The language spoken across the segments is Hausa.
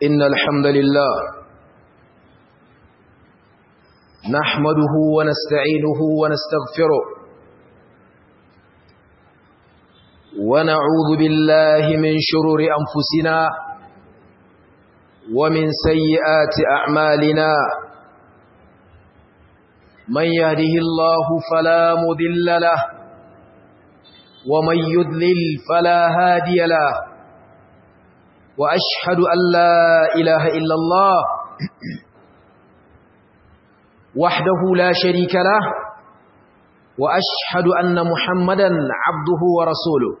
إن الحمد لله نحمده ونستعينه ونستغفره ونعوذ بالله من شرور أنفسنا ومن سيئات أعمالنا من يهده الله فلا مذل له ومن يذلل فلا هادي له وأشهد أن لا إله إلا الله وحده لا شريك له وأشهد أن محمدا عبده ورسوله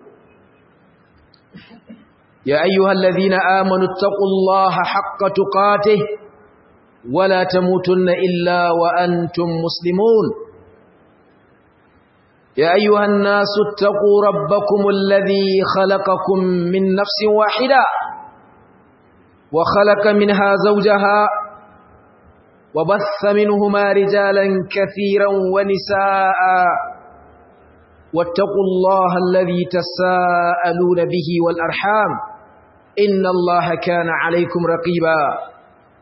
يا أيها الذين آمنوا اتقوا الله حق تقاته ولا تموتن إلا وأنتم مسلمون يا أيها الناس اتقوا ربكم الذي خلقكم من نفس واحدة وخلق منها زوجها وبث منهما رجالا كثيرا ونساء واتقوا الله الذي تساءلون به والأرحام إن الله كان عليكم رقيبا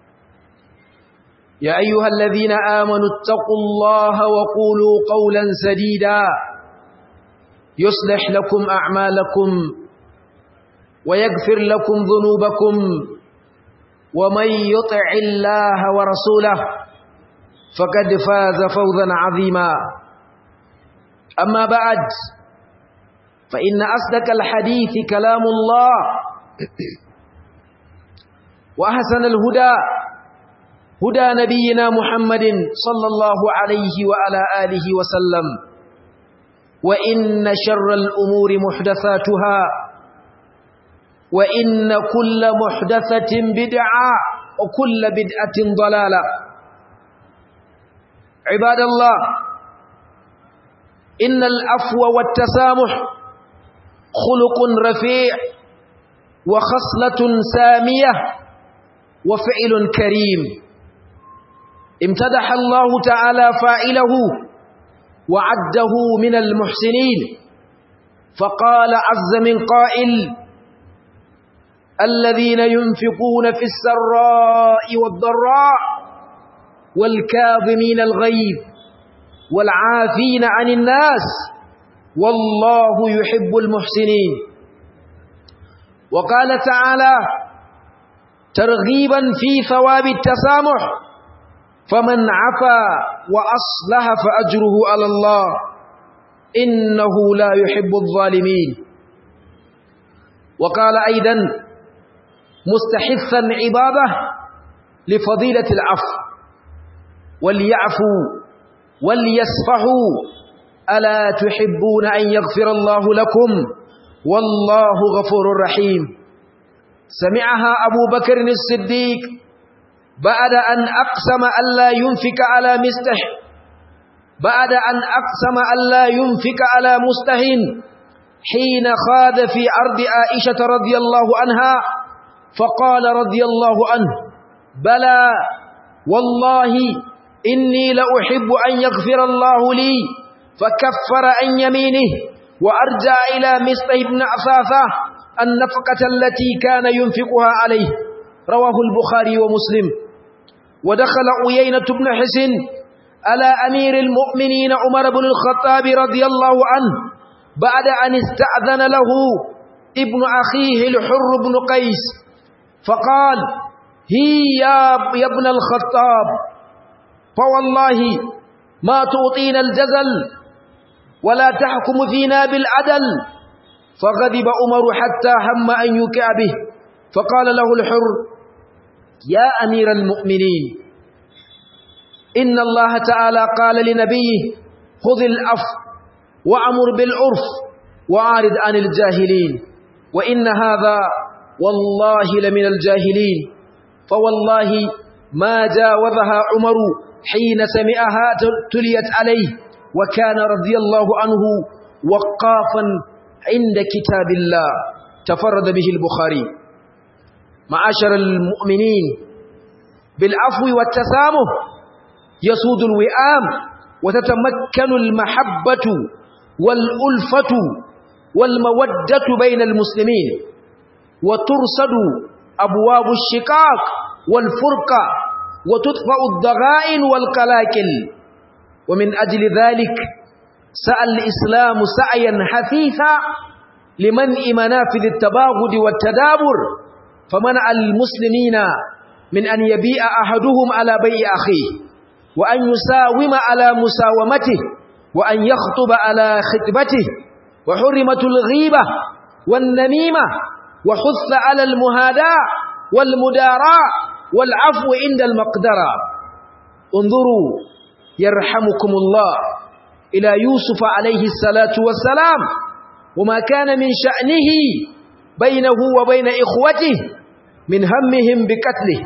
يا أيها الذين آمنوا اتقوا الله وقولوا قولا سديدا يصلح لكم أعمالكم ويغفر لكم ذنوبكم ومن يطع الله ورسوله فقد فاز فوزا عظيما أما بعد فإن أصدق الحديث كلام الله وأحسن الهدى هدى نبينا محمد صلى الله عليه وعلى آله وسلم وإن شر الأمور محدثاتها وإن كل محدثة بدعة وكل بدعة ضلالة عباد الله إن الأفو والتسامح خلق رفيع وخصلة سامية وفعل كريم امتدح الله تعالى فاعله وعده من المحسنين فقال عز من قائل الذين ينفقون في السراء والضراء والكاظمين الغيظ والعافين عن الناس والله يحب المحسنين وقال تعالى ترغيبا في ثواب التسامح فمن عفا وأصلح فأجره على الله إنه لا يحب الظالمين وقال أيضا مستحثا عباده لفضيلة العفو وليعفوا وليسفحوا ألا تحبون أن يغفر الله لكم والله غفور رحيم سمعها أبو بكر الصديق بعد أن أقسم ألا ينفك على مستح بعد أن أقسم ألا ينفك على مستهن حين خاذ في أرض عائشة رضي الله عنها فقال رضي الله عنه بلى والله إني لأحب أن يغفر الله لي فكفر عن يمينه وأرجع إلى مستح بن أثاثة النفقة التي كان ينفقها عليه رواه البخاري ومسلم ودخل عيينة بن حسن على أمير المؤمنين عمر بن الخطاب رضي الله عنه بعد أن استأذن له ابن أخيه الحر بن قيس فقال هي يا ابن الخطاب فوالله ما تعطينا الجزل ولا تحكم فينا بالعدل فغضب عمر حتى هم أن يكع به فقال له الحر يا أمير المؤمنين إن الله تعالى قال لنبيه خذ الأف وأمر بالعرف وعارض عن الجاهلين وإن هذا والله لمن الجاهلين فوالله ما جاوزها عمر حين سمعها تليت عليه وكان رضي الله عنه وقافا عند كتاب الله تفرد به البخاري معاشر المؤمنين بالعفو والتسامح يسود الوئام وتتمكن المحبة والألفة والمودة بين المسلمين وترصد أبواب الشقاق والفرقة وتطفأ الضغائن والقلاكل ومن أجل ذلك سأل الإسلام سعيا حثيثا لمنع منافذ التباغد والتدابر فمنع المسلمين من أن يبيع أحدهم على بيع أخيه وأن يساوم على مساومته وأن يخطب على خطبته وحرمة الغيبة والنميمة وحث على المهاداة والمداراة والعفو عند المقدرة انظروا يرحمكم الله إلى يوسف عليه الصلاة والسلام وما كان من شأنه بينه وبين إخوته من همهم بقتله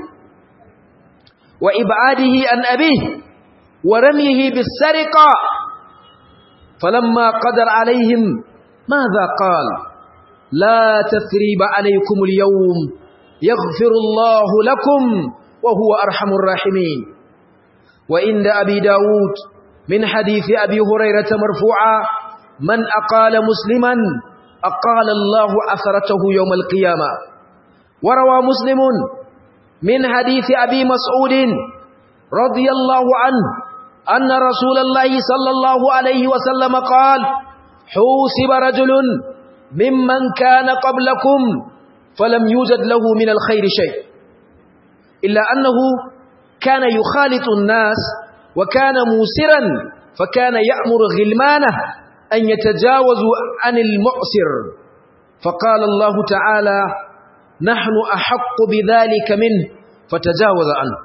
وإبعاده عن أبيه ورميه بالسرقة فلما قدر عليهم ماذا قال لا تثريب عليكم اليوم يغفر الله لكم وهو أرحم الراحمين وإن أبي داود من حديث أبي هريرة مرفوعا من أقال مسلما أقال الله أثرته يوم القيامة وروى مسلم من حديث أبي مسعود رضي الله عنه أن رسول الله صلى الله عليه وسلم قال حوسب رجل ممن كان قبلكم فلم يوجد له من الخير شيء إلا أنه كان يخالط الناس وكان موسرا فكان يأمر غلمانه أن يتجاوزوا عن المعسر فقال الله تعالى نحن أحق بذلك منه فتجاوز عنه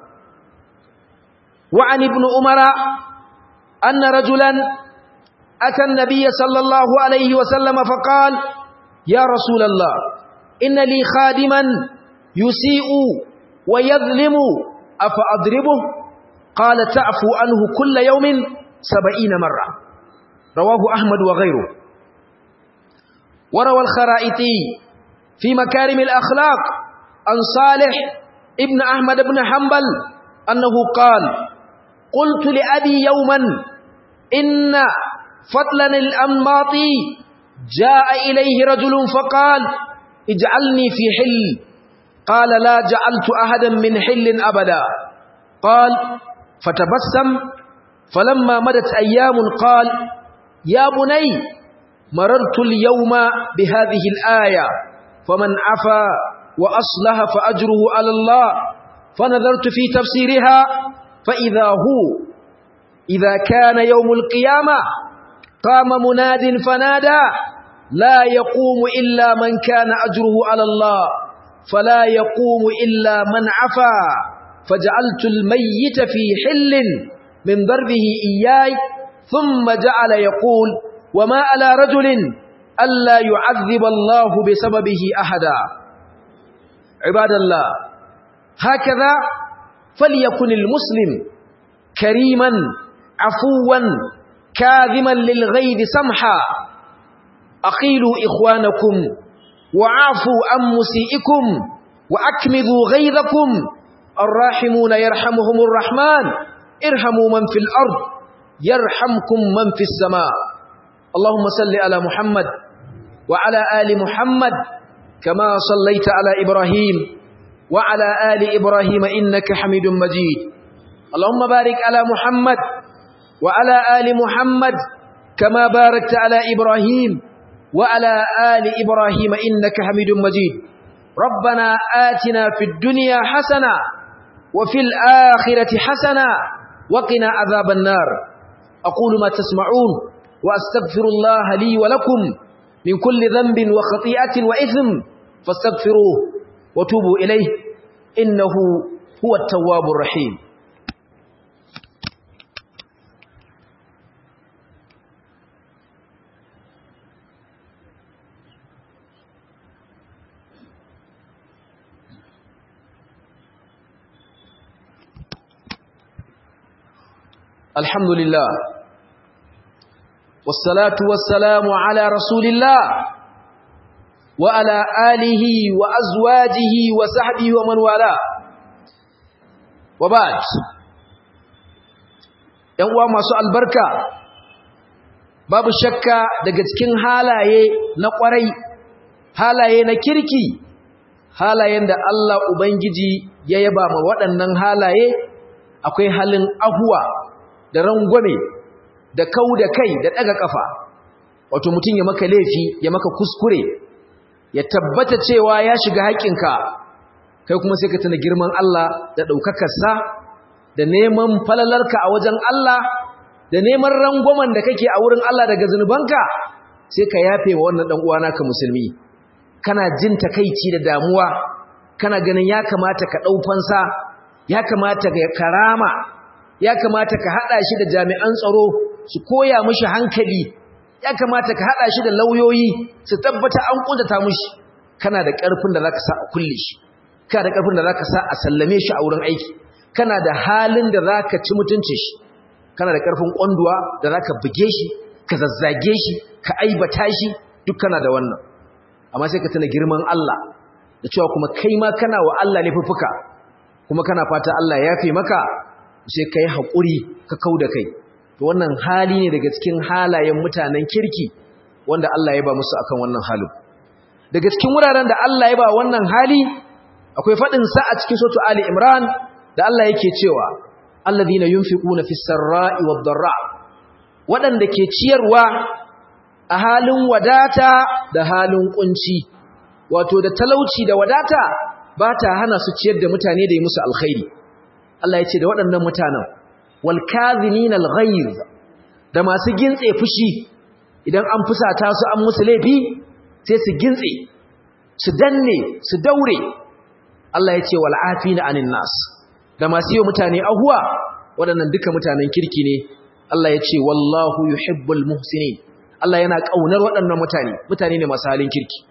وعن ابن عمر أن رجلا أتى النبي صلى الله عليه وسلم فقال يا رسول الله إن لي خادما يسيء ويظلم أفأضربه قال تعفو عنه كل يوم سبعين مرة رواه أحمد وغيره وروى الخرائطي في مكارم الأخلاق عن صالح ابن أحمد بن حنبل أنه قال قلت لأبي يوما إن فضلا الأنماطي جاء إليه رجل فقال اجعلني في حل قال لا جعلت أحدا من حل أبدا قال فتبسم فلما مدت أيام قال يا بني مررت اليوم بهذه الآية فمن عفا وأصلح فأجره على الله فنظرت في تفسيرها فإذا هو إذا كان يوم القيامة قام مناد فنادى لا يقوم إلا من كان أجره على الله فلا يقوم إلا من عفا فجعلت الميت في حل من ضربه إياي ثم جعل يقول وما على رجل ألا يعذب الله بسببه أحدا عباد الله هكذا فليكن المسلم كريما عفوا كاذما للغيظ سمحا أقيلوا إخوانكم وعافوا عن مسيئكم وأكمذوا غيظكم الراحمون يرحمهم الرحمن ارحموا من في الأرض يرحمكم من في السماء اللهم صل على محمد وعلى آل محمد كما صليت على إبراهيم وعلى آل إبراهيم إنك حميد مجيد اللهم بارك على محمد وعلى آل محمد كما باركت على إبراهيم وعلى آل إبراهيم إنك حميد مجيد ربنا آتنا في الدنيا حسنة وفي الآخرة حسنة وقنا عذاب النار أقول ما تسمعون وأستغفر الله لي ولكم من كل ذنب وخطيئة وإثم فاستغفروه وتوبوا إليه إنه هو التواب الرحيم الحمد لله والصلاة والسلام على رسول الله وعلى آله وأزواجه وصحبه ومن والاه وبعد ‘yan uwa masu albarka babu shakka daga cikin halaye na ƙwarai halaye na kirki halayen da Allah ubangiji ya yaba ma waɗannan halaye akwai halin ahuwa da rangwame da kau da kai da ɗaga ƙafa wato mutum ya maka laifi ya maka kuskure ya tabbata cewa ya shiga haƙƙinka kai kuma sai ka tuna girman Allah da ɗaukakarsa da neman falalarka a wajen Allah da neman rangwamen da kake a wurin Allah daga zunubanka sai ka yafe wa wannan ɗan uwana ka musulmi kana jin takaici da damuwa kana ganin ya kamata ka ɗau fansa ya kamata ka karama ya kamata ka haɗa shi da jami'an tsaro su koya mishi hankali ya kamata ka haɗa shi da lauyoyi su tabbata an ƙuntata mishi kana da ƙarfin da zaka sa a kulle shi kana da ƙarfin da zaka sa a sallame shi a wurin aiki kana da halin da zaka ci mutuncin shi kana da ƙarfin ƙwanduwa da zaka buge shi ka zazzage shi ka aibata shi duk kana da wannan amma sai ka tuna girman Allah da cewa kuma kai ma kana wa Allah laifuffuka kuma kana fata Allah ya yafe maka sai kai haƙuri ka kauda kai to wannan hali ne daga cikin halayen mutanen kirki wanda Allah ya ba musu akan wannan halin daga cikin wuraren da Allah ya ba wannan hali akwai fadin sa a cikin sura Ali Imran da Allah yake cewa alladhina yunfiquna fis sarra'i wad dharra wadanda ke ciyarwa a halin wadata da halin kunci wato da talauci da wadata ba ta hana su ciyar da mutane da yi musu alkhairi Allah ya ce da waɗannan mutanen wal kadhimin al ghayz da masu gintse fushi idan an fusata su an musu laifi sai su gintse su danne su daure Allah ya ce wal afina anin nas da masu yi mutane ahuwa waɗannan duka mutanen kirki ne Allah ya ce wallahu yuhibbul muhsinin Allah yana kaunar waɗannan mutane mutane ne masu halin kirki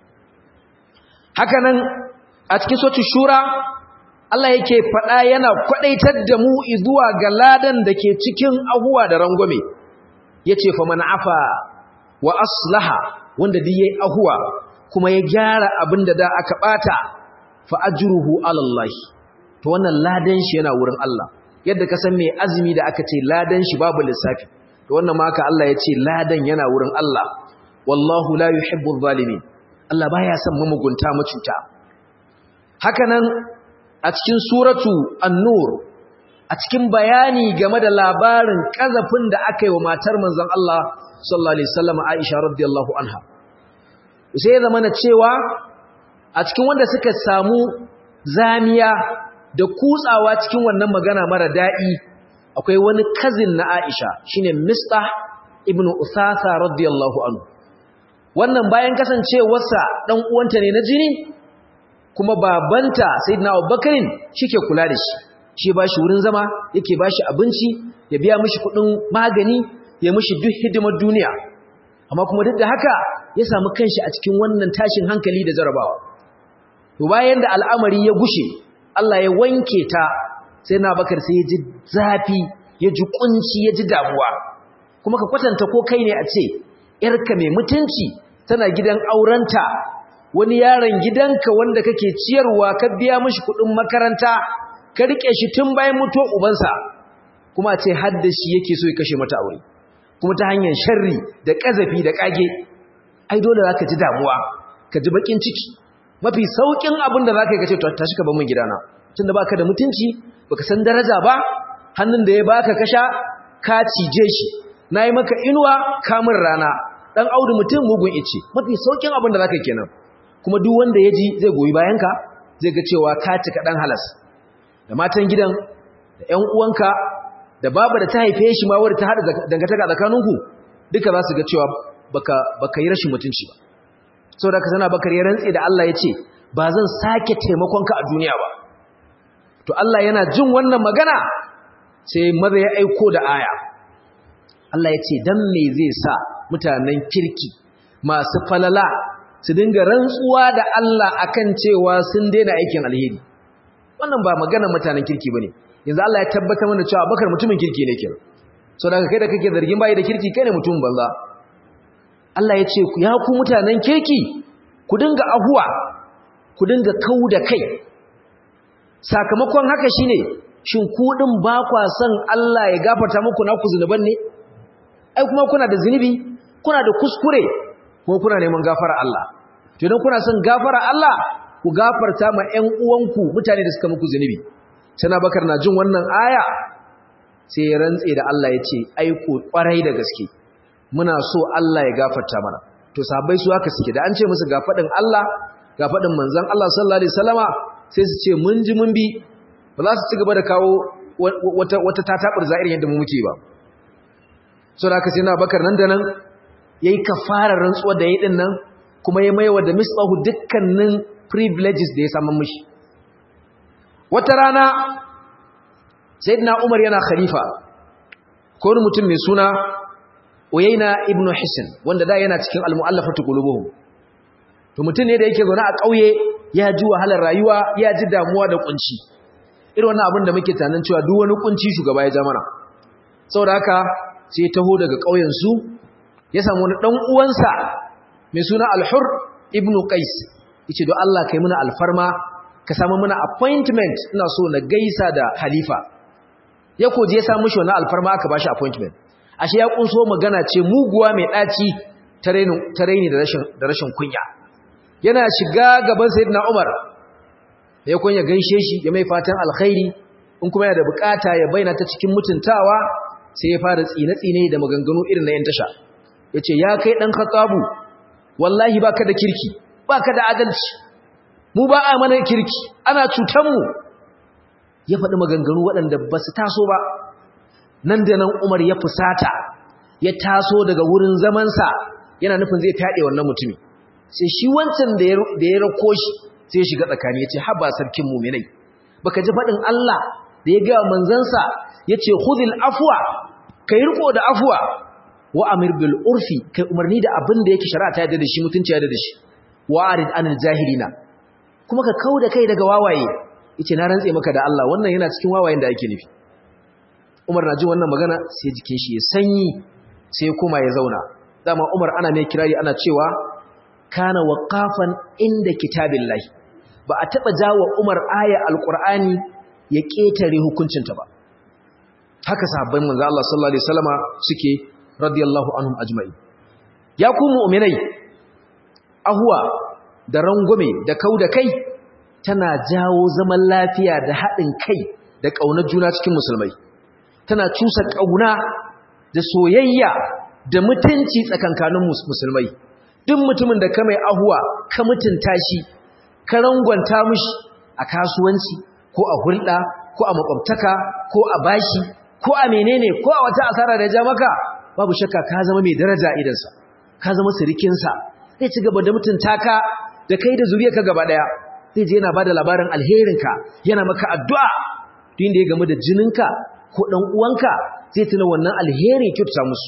haka nan a cikin sotu shura Allah yake faɗa yana kwaɗaitar da mu zuwa ga ladan da ke cikin ahuwa da rangwame yace fa man afa wa aslaha wanda duk yayi ahuwa kuma ya gyara abin da da aka bata fa ajruhu ala Allah to wannan ladan shi yana wurin Allah yadda ka san mai azumi da aka ce ladan shi babu lissafi to wannan ma haka Allah ya ce ladan yana wurin Allah wallahu la yuhibbu adh-dhalimin Allah baya son mamugunta macuta hakanan a cikin suratu an-nur a cikin bayani game da labarin kazafin da aka yi wa matar manzon Allah sallallahu alaihi wasallam Aisha radiyallahu anha sai ya zama na cewa a cikin wanda suka samu zamiya da kutsawa cikin wannan magana mara daɗi akwai wani kazin na Aisha shine Mistah ibn Usasa radiyallahu anhu wannan bayan kasancewarsa dan uwanta ne na jini kuma babanta sayyidina Abubakar shike kula da shi shi ba shi wurin zama yake ba shi abinci ya biya mishi kudin magani ya mishi duk hidimar duniya amma kuma duk da haka ya samu kanshi a cikin wannan tashin hankali da jarabawa to bayan da al'amari ya gushe Allah ya wanke ta sai na bakar sai ya ji zafi ya ji kunci ya ji damuwa kuma ka kwatanta ko kai ne a ce yarka mai mutunci tana gidan aurenta wani yaron gidanka wanda kake ciyarwa ka biya mishi kudin makaranta ka rike shi tun bayan mutuwa ubansa kuma a ce hadda shi yake so ya kashe mata aure kuma ta hanyar sharri da kazafi da kage ai dole zaka ji damuwa ka ji bakin ciki mafi saukin abin da zaka yi kace to tashi ka bar min gidana tunda baka da mutunci baka san daraja ba hannun da ya baka kasha ka cije shi nayi maka inuwa kamun rana dan audu mutum mugun ice mafi saukin abin da zaka kenan kuma duk wanda ya ji zai goyi bayanka zai ga cewa ka cika dan halas da matan gidan da ƴan uwanka da baba da ta haife shi ma wadda ta hada dangantaka tsakaninku duka za su ga cewa baka baka yi rashin mutunci ba saboda ka sana bakar ya rantse da Allah ya ce ba zan sake taimakonka a duniya ba to Allah yana jin wannan magana sai maza ya aiko da aya Allah ya ce dan me zai sa mutanen kirki masu falala su dinga rantsuwa da Allah akan cewa sun daina aikin alheri wannan ba magana mutanen kirki bane yanzu Allah ya tabbatar mana cewa bakar mutumin kirki ne kenan so daga kai da kake zargin bai da kirki kai ne mutumin banza Allah ya ce ya ku mutanen kirki ku dinga ahuwa ku dinga kau da kai sakamakon haka shine shin ku din ba kwa son Allah ya gafarta muku naku zunuban ne ai kuma kuna da zunubi kuna da kuskure kuma kuna neman gafara Allah to idan kuna son gafara Allah ku gafarta ma ƴan uwanku mutane da suka muku zunubi sai Bakar na jin wannan aya sai ya rantse da Allah ya ce aiko kwarai da gaske muna so Allah ya gafarta mana to sahabbai su haka suke da an ce musu ga fadin Allah ga fadin manzon Allah sallallahu alaihi wasallama sai su ce mun ji mun bi ba za su ci gaba da kawo wata wata tatabar za'irin yadda mu muke ba so da haka sai na bakar nan da nan yayi kafarar rantsuwa da yayi din nan kuma ya maiwa da misbahu dukkanin privileges da ya samu mishi wata rana sayyidina Umar yana khalifa ko wani mutum mai suna Uyayna ibn Hisn wanda da yana cikin al-mu'allafatu qulubuhum to mutum ne da yake zaune a ƙauye ya ji wahalar rayuwa ya ji damuwa da kunci irin wannan abin da muke tunanin cewa duk wani kunci shugaba ya ja mana saboda haka sai ya taho daga ƙauyen su ya samu wani dan uwansa mai suna Al-Hur ibn Qais yace don Allah kai muna alfarma ka samu muna appointment ina so na gaisa da khalifa ya koje ya samu shi wannan alfarma aka bashi appointment ashe ya kunso magana ce muguwa mai daci ta raini da rashin da rashin kunya yana shiga gaban sayyidina Umar ya kunya gaishe shi ya mai fatan alkhairi in kuma yana da bukata ya bayyana ta cikin mutuntawa sai ya fara tsine-tsine da maganganu irin na yan tasha yace ya kai dan khatabu wallahi baka da kirki baka da adalci mu ba a mana kirki ana cutan mu ya faɗi maganganu waɗanda ba su taso ba nan da nan Umar ya fusata ya taso daga wurin zamansa yana nufin zai fyaɗe wannan mutumi sai shi wancan da ya rako shi sai ya shiga tsakani ya ce haba sarkin muminai baka ji faɗin Allah da ya gaya manzansa ya ce hudil afuwa kai riko da afuwa wa amir bil urfi kai umarni da abin da yake shari'a ta yadda da shi mutunci yadda da shi wa arid anil jahilina kuma ka kauda kai daga wawaye yace na rantse maka da Allah wannan yana cikin wawayen da ake nufi Umar na ji wannan magana sai jikin shi ya sanyi sai kuma ya zauna dama Umar ana mai kirari ana cewa kana waqafan inda kitabillahi ba a taba jawo Umar aya alqur'ani ya ketare hukuncinta ba haka sahabban manzo Allah sallallahu alaihi wasallama suke radiyallahu anhum ajma'in ya ku mu'minai ahwa da rangume da kauda kai tana jawo zaman lafiya da haɗin kai da ƙaunar juna cikin musulmai tana cusa ƙauna da soyayya da mutunci tsakankanin musulmai duk mutumin da ka mai ahuwa ka mutunta shi ka rangwanta mishi a kasuwanci ko a hulɗa ko a makwabtaka ko a bashi ko a menene ko a wata asara da ya ja maka babu shakka ka zama mai daraja idansa ka zama sirikinsa zai ci gaba da mutunta ka da kai da zuriyarka gaba ɗaya zai je yana bada labarin alherinka yana maka addu'a duk da ya game da jininka ko dan uwanka zai tuna wannan alheri kyauta musu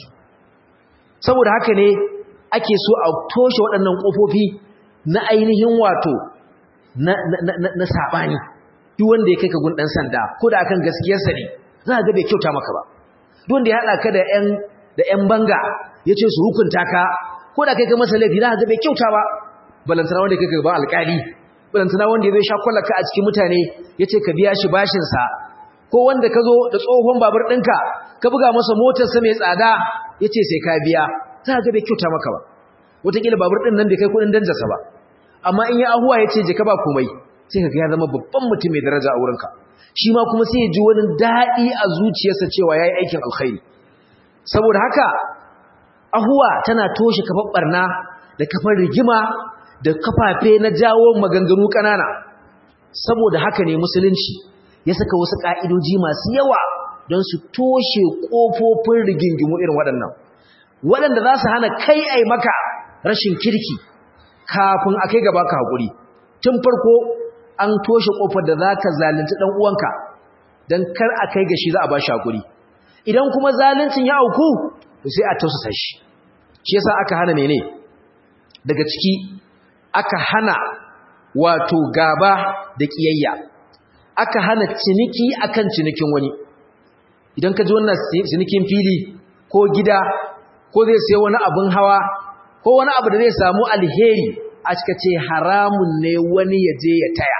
saboda haka ne ake so a toshe waɗannan ƙofofi na ainihin wato na na na sabani duk wanda ya kai ka gun dan sanda ko da akan gaskiyarsa ne za ka ga bai kyauta maka ba duk wanda ya hada ka da ƴan da ƴan banga yace su hukunta ka ko da kai ka masa laifi za ka ga bai kyauta ba balantana wanda kai ka ba alƙali balantana wanda ya zai sha kwallaka a cikin mutane ya ce ka biya shi bashinsa ko wanda ka zo da tsohon babur ɗinka ka buga masa motarsa mai tsada ya ce sai ka biya za ga bai kyauta maka ba wataƙila babur ɗin nan bai kai kuɗin danjarsa ba amma in ya ahuwa ya ce je ka ba komai sai ka ga ya zama babban mutum mai daraja a wurinka shi ma kuma sai ya ji wani daɗi a zuciyarsa cewa ya yi aikin alkhairi saboda haka ahuwa tana toshe kafar ɓarna da kafar rigima da kafafe na jawo maganganu ƙanana saboda haka ne musulunci ya saka wasu ƙa'idoji masu yawa don su toshe ƙofofin rigingimu irin waɗannan waɗanda za su hana kai ai maka rashin kirki kafin a kai gaba ka haƙuri tun farko an toshe ƙofar da za ka zalunci ɗan uwanka don kar a kai ga shi za a ba shi haƙuri idan kuma zaluncin ya auku to sai a tausasa shi shi yasa aka hana mene daga ciki aka hana wato gaba da kiyayya aka hana ciniki akan cinikin wani idan ka ji wannan cinikin fili ko gida ko zai sai wani abin hawa ko wani abu da zai samu alheri a cika ce haramun ne wani ya je ya taya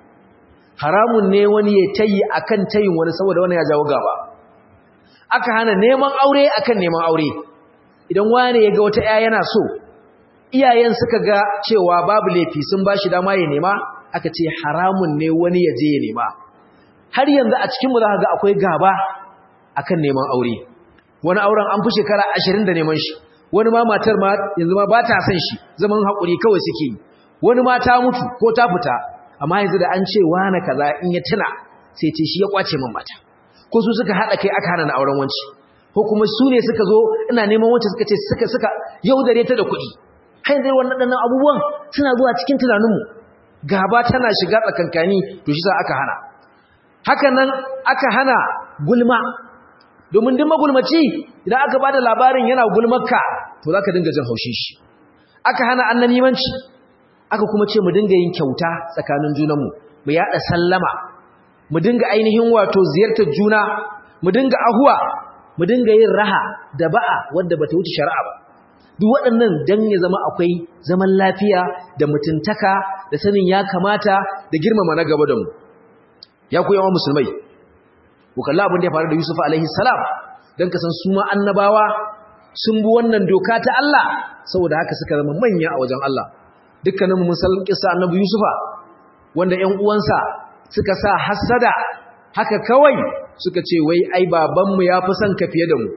haramun ne wani ya tayi akan tayin wani saboda wani ya jawo gaba aka hana neman aure akan neman aure idan wani ya ga wata 'ya yana so iyayen suka ga cewa babu laifi sun ba shi dama ya nema aka ce haramun ne wani ya je ya nema har yanzu a cikinmu za ga akwai gaba akan neman aure wani auren an fi shekara ashirin da neman shi wani ma matar ma yanzu ma ba ta son shi zaman haƙuri kawai suke yi wani ma ta mutu ko ta fita amma yanzu da an ce wane kaza in ya tuna sai ce shi ya kwace min mata ko su suka haɗa kai aka hana na auren wanci ko kuma su ne suka zo ina neman wancan suka ce suka suka yaudare ta da kuɗi har yanzu wannan ɗannan abubuwan suna zuwa cikin tunaninmu gaba tana shiga tsakankani to shi sa aka hana haka nan aka hana gulma domin duk magulmaci idan aka bada labarin yana gulmarka to zaka dinga jin haushin shi aka hana annamimanci aka kuma ce mu dinga yin kyauta tsakanin junanmu mu yada sallama mu dinga ainihin wato ziyartar juna mu dinga ahuwa mu dinga yin raha da ba'a wanda bata wuce shari'a ba duk waɗannan dan ya zama akwai zaman lafiya da mutuntaka da sanin ya kamata da girmama na gaba da mu ya ku yawan musulmai ku kalla abin da ya faru da Yusuf alaihi salam dan ka san su ma annabawa sun bi wannan doka ta Allah saboda haka suka zama manya a wajen Allah dukkanin mu san kissa annabi Yusufa wanda ƴan uwansa suka sa hasada haka kawai suka ce wai ai baban mu yafi son ka fiye da mu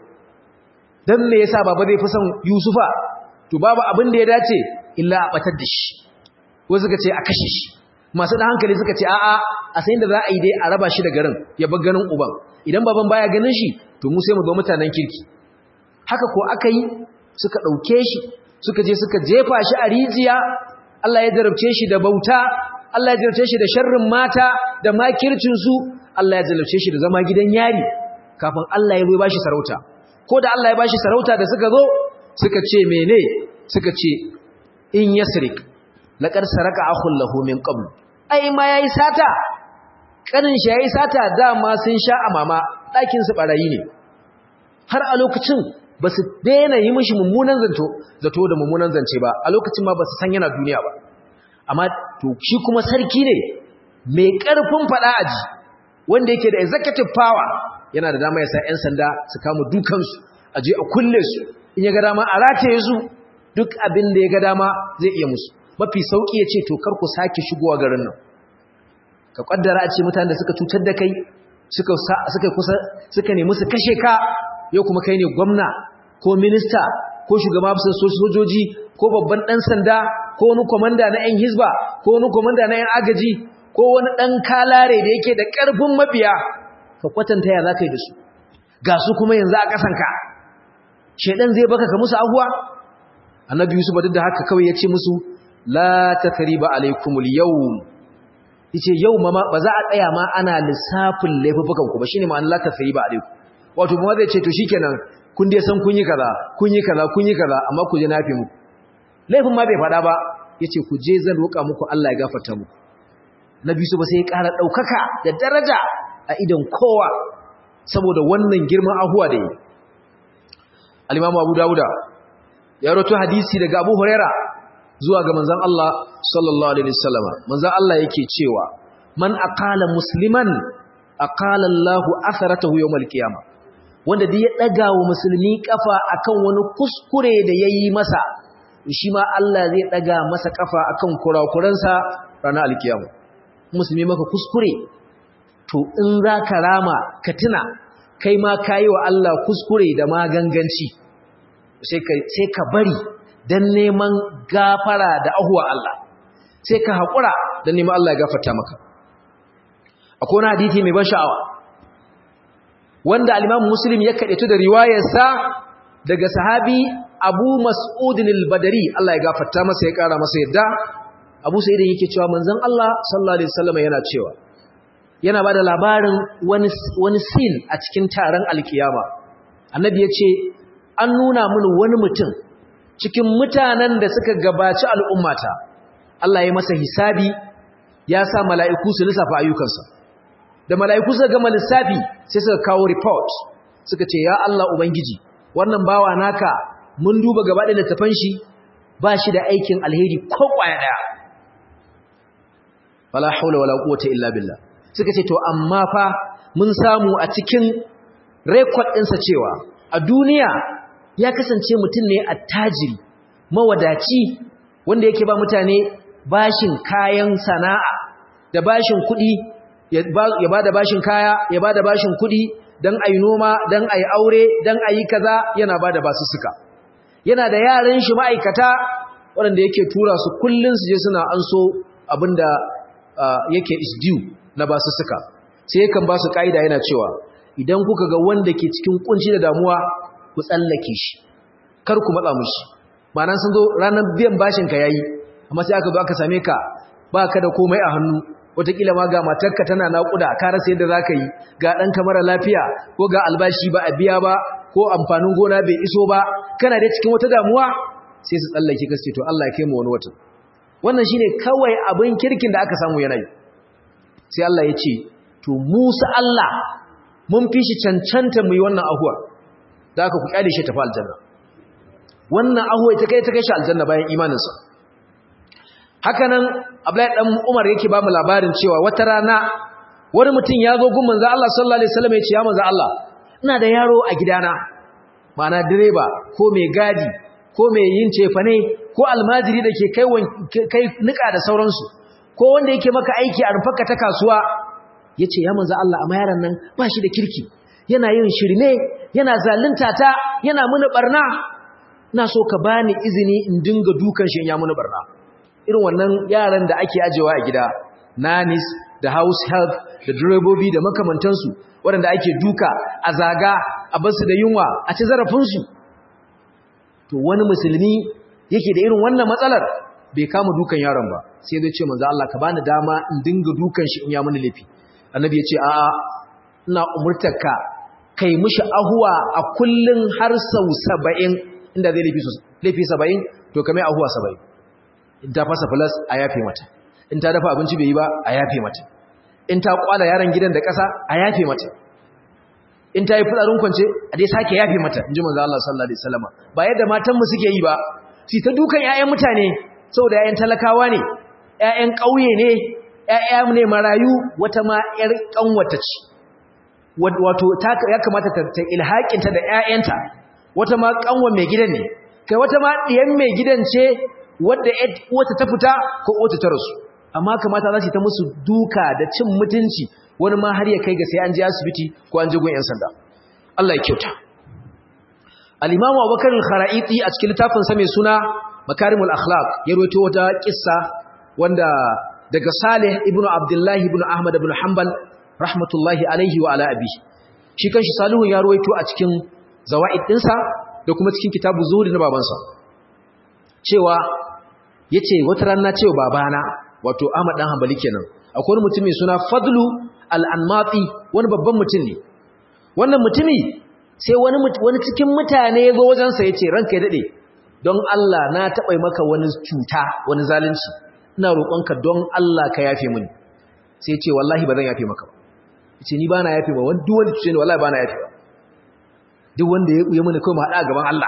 dan me yasa baba zai fi son Yusufa to babu abin da ya dace illa a batar da shi wasu suka ce a kashe shi masu da hankali suka ce a'a a sayin da za a yi dai a raba shi da garin ya bar ganin uban idan baban baya ganin shi to mu sai mu zo mutanen kirki haka ko aka yi suka ɗauke shi suka je suka jefa shi a rijiya Allah ya jarabce shi da bauta Allah ya jarabce shi da sharrin mata da makircinsu Allah ya jarabce shi da zama gidan yari kafin Allah ya zo ba shi sarauta ko da Allah ya ba shi sarauta da suka zo suka ce mene suka ce in yasrik laqad saraka akhul lahu min qabl ai ma yayi sata kanin shi yayi sata dama sun sha amama dakin su barayi ne har a lokacin ba su daina yi mishi mummunan zato zato da mummunan zance ba a lokacin ma ba su san yana duniya ba amma to shi kuma sarki ne mai karfin fada aji wanda yake da executive power yana da dama ya sa 'yan sanda su kama dukansu a je a kulle su in ya ga dama a rataye su duk abin da ya ga dama zai iya musu mafi sauki ya ce to kar ku sake shigowa garin nan ka kaddara a ce mutanen da suka cutar da kai suka suka kusa suka nemi su kashe ka yau kuma kai ne gwamna ko minista ko shugaba bisa sojoji ko babban dan sanda ko wani komanda na yan hizba ko wani komanda na yan agaji ko wani dan kalare da yake da karfin mabiya ka kwatanta ya zaka yi da su ga su kuma yanzu a kasanka shedan zai baka ka musu ahuwa annabi yusuf duk da haka kawai ya ce musu la takriba alaikumul yawm yace yau ma ba za a tsaya ma ana lissafin laifukan ku ba shine ma'anar la takriba alaikum wato kuma zai ce to shikenan kun dai san kun yi kaza kun yi kaza kun yi kaza amma ku je nafi muku laifin ma bai fada ba yace ku je zan roka muku Allah ya gafarta muku nabi su ba sai ya ƙara daukaka da daraja a idan kowa saboda wannan girman ahuwa da yi al-imamu Abu Dawuda ya rawaito hadisi daga Abu Huraira zuwa ga manzon Allah sallallahu alaihi wasallam manzon Allah yake cewa man aqala musliman aqala Allahu atharatahu yawmal qiyamah wanda duk ya daga wa musulmi kafa akan wani kuskure da yayi masa shi ma Allah zai daga masa kafa akan kurakuransa ranar alkiyama musulmi maka kuskure to in za ka rama ka tuna kai ma kayi wa Allah kuskure da maganganci sai ka sai ka bari dan neman gafara da ahuwa Allah sai ka haƙura dan neman Allah ya gafarta maka akwai wani hadisi mai ban sha'awa wanda al-Imam Muslim ya kaɗaitu da riwayarsa daga sahabi Abu Mas'ud al-Badri Allah ya gafarta masa ya ƙara masa yadda Abu Sa'id yake cewa manzon Allah sallallahu alaihi wasallam yana cewa yana bada labarin wani wani scene a cikin taron alkiyama annabi ya ce an nuna mini wani mutum cikin mutanen da suka gabaci al'ummata Allah ya masa hisabi ya sa mala'iku su lissafa ayyukansa da mala'iku suka gama lissafi sai suka kawo report suka ce ya Allah ubangiji wannan bawa naka mun duba gaba da littafan shi ba shi da aikin alheri ko kwaya daya wala haula wala quwwata illa billah suka ce to amma fa mun samu a cikin record ɗinsa cewa a duniya ya kasance mutum ne attajiri mawadaci wanda yake ba mutane bashin kayan sana'a da bashin kuɗi ya ba da bashin kaya ya ba da bashin kuɗi don a yi noma don a yi aure don a yi kaza yana ba da basussuka yana da yaran shi ma'aikata waɗanda yake tura su kullum su je suna an so abin da yake is due na basussuka sai yakan ba su ƙa'ida yana cewa idan kuka ga wanda ke cikin kunci da damuwa ku tsallake shi kar ku matsa mushi ma'ana sun zo ranar biyan bashin ka yayi amma sai aka zo aka same ka ba ka da komai a hannu wataƙila ma ga matarka tana naƙuda ka rasa yadda za ka yi ga ɗanka mara lafiya ko ga albashi ba a biya ba ko amfanin gona bai iso ba kana dai cikin wata damuwa sai su tsallake ka to Allah ya kai mu wani watan wannan shine kawai abin kirkin da aka samu yanayi sai Allah ya ce to Musa Allah mun fi shi cancanta mu yi wannan ahuwa da aka ku kyale shi tafi aljanna wannan ahuwa ita kai ta kai shi aljanna bayan imaninsa haka nan Abdullahi dan Umar yake ba mu labarin cewa wata rana wani mutum ya zo gun manzo Allah sallallahu alaihi wasallam ya ce ya manzo Allah ina da yaro a gidana ma'ana direba ko mai gadi ko mai yin cefane ko almajiri da ke kai kai nika da sauransu ko wanda yake maka aiki a rufarka ta kasuwa yace ya manzo Allah amma yaron nan ba shi da kirki yana yin shirme yana zalunta ta yana muni barna ina so ka bani izini in dinga dukan shi in ya muni barna irin wannan yaran da ake ajewa a gida nanis da house help da direbobi da makamantansu waɗanda ake duka a zaga a basu da yunwa a ci zarafinsu to wani musulmi yake da irin wannan matsalar bai kama dukan yaron ba sai zai ce manzo Allah ka bani dama in dinga dukan shi in ya muni laifi annabi ya ce a'a ina umurtarka kai mishi ahuwa a kullun har sau 70 inda zai laifi laifi 70 to kamar ahuwa 70 in ta fasa plus a yafe mata in ta dafa abinci bai yi ba a yafe mata in ta kwala yaron gidan da ƙasa a yafe mata in ta yi fitsarin kwance a dai sake yafe mata in ji manzo Allah sallallahu alaihi wasallam ba yadda matan mu suke yi ba su ta dukan ƴaƴan mutane saboda ƴaƴan talakawa ne ƴaƴan ƙauye ne ƴaƴa ne marayu wata ma ƴar ƙanwata ce wato ya kamata ta ilhaƙinta da ƴaƴanta wata ma ƙanwa mai gidan ne kai wata ma ɗiyan mai gidan ce wadda wata ta fita ko wata ta rasu amma kamata za su ta musu duka da cin mutunci wani ma har ya kai ga sai an je asibiti ko an je gun 'yan sanda Allah ya kyauta al-imamu abubakar al-kharaiti a cikin littafin sa mai suna makarimul akhlaq ya rawaito wata kissa wanda daga salih ibnu abdullah ibnu ahmad ibn hanbal rahmatullahi alaihi wa ala abi shi kanshi salihun ya rawaito a cikin zawaid dinsa da kuma cikin kitabu zuhri na babansa cewa yace wata rana cewa babana wato Ahmad dan Hanbali kenan akwai wani mutum mai suna Fadlu al-Anmati wani babban mutum ne wannan mutumi sai wani wani cikin mutane ya zo wajen sa yace ranka ya dade don Allah na taɓa maka wani cuta wani zalunci ina roƙonka don Allah ka yafe mini sai yace wallahi ba zan yafe maka ba yace ni bana yafe ba wani duk wanda cuce ni wallahi bana yafe ba duk wanda ya yi mini kai mu hada gaban Allah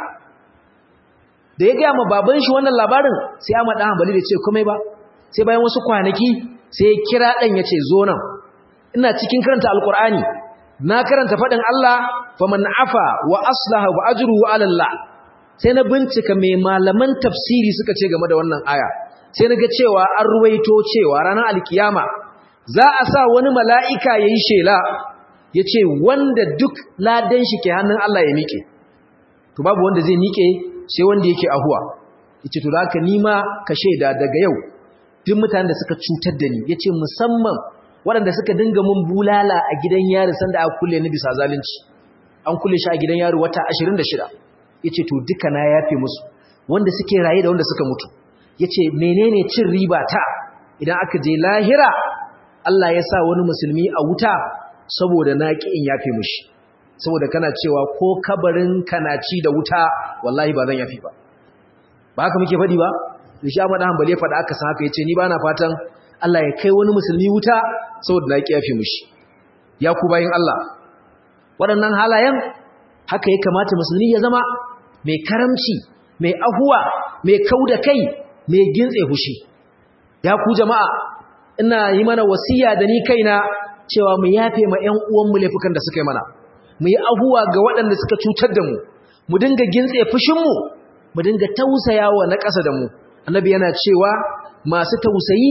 da ya gaya ma baban shi wannan labarin sai Ahmad dan Hanbali da ce komai ba sai bayan wasu kwanaki sai ya kira dan yace zo nan ina cikin karanta alqur'ani na karanta fadin Allah faman afa wa aslaha wa ajruhu ala Allah sai na bincika me malaman tafsiri suka ce game da wannan aya sai naga cewa an ruwaito cewa ranar alkiyama za a sa wani mala'ika yayi shela yace wanda duk ladan shi ke hannun Allah ya mike to babu wanda zai mike sai wanda yake ahuwa yace to haka nima ka sheda daga yau duk mutanen da suka cutar da ni yace musamman waɗanda suka dinga mun bulala a gidan yari sanda aka kulle ni bisa zalunci an kulle shi a gidan yari wata 26 yace to duka na yafe musu wanda suke raye da wanda suka mutu yace menene cin riba ta idan aka je lahira Allah ya sa wani musulmi a wuta saboda na ki in yafe mushi saboda kana cewa ko kabarin kana ci da wuta wallahi ba zan yafi ba ba haka muke faɗi ba da shi Ahmad Hanbali ya faɗa aka san haka yace ni ba na fatan Allah ya kai wani musulmi wuta saboda na yafi mushi ya ku bayin Allah waɗannan halayen haka ya kamata musulmi ya zama mai karamci mai ahuwa mai kauda kai mai gintse hushi ya ku jama'a ina yi mana wasiya da ni kaina cewa mu yafe ma ƴan uwanmu laifukan da suka yi mana mu yi ahuwa ga waɗanda suka cutar da mu mu dinga gintse fushinmu mu dinga tausayawa na ƙasa da mu annabi yana cewa masu tausayi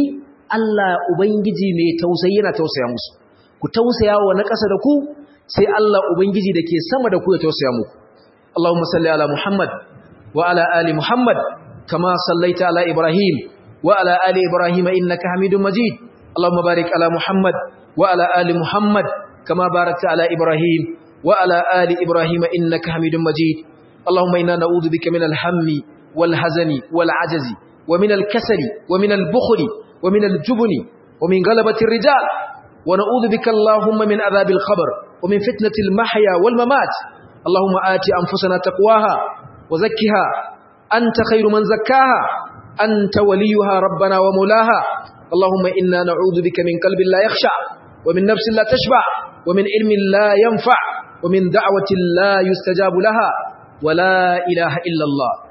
Allah ubangiji mai tausayi yana tausaya musu ku tausaya wa na ƙasa da ku sai Allah ubangiji da ke sama da ku ya tausaya muku Allahumma salli ala Muhammad wa ala ali Muhammad kama sallaita ala Ibrahim wa ala ali Ibrahim innaka Hamidum Majid Allahumma barik ala Muhammad wa ala ali Muhammad kama barakta ala Ibrahim wa ala ali Ibrahim innaka Hamidum Majid Allahumma inna na'udhu bika min al-hammi wal hazani wal ajazi wa min al-kasali wa min al-bukhli wa min al-jubni wa min ghalabati ar-rijal wa na'udhu bika Allahumma min adhabil qabr wa min fitnati al-mahya wal mamat اللهم آت أنفسنا تقواها وزكها أنت خير من زكاها أنت وليها ربنا ومولاها اللهم إنا نعوذ بك من قلب لا يخشع ومن نفس لا تشبع ومن علم لا ينفع ومن دعوة لا يستجاب لها ولا إله إلا الله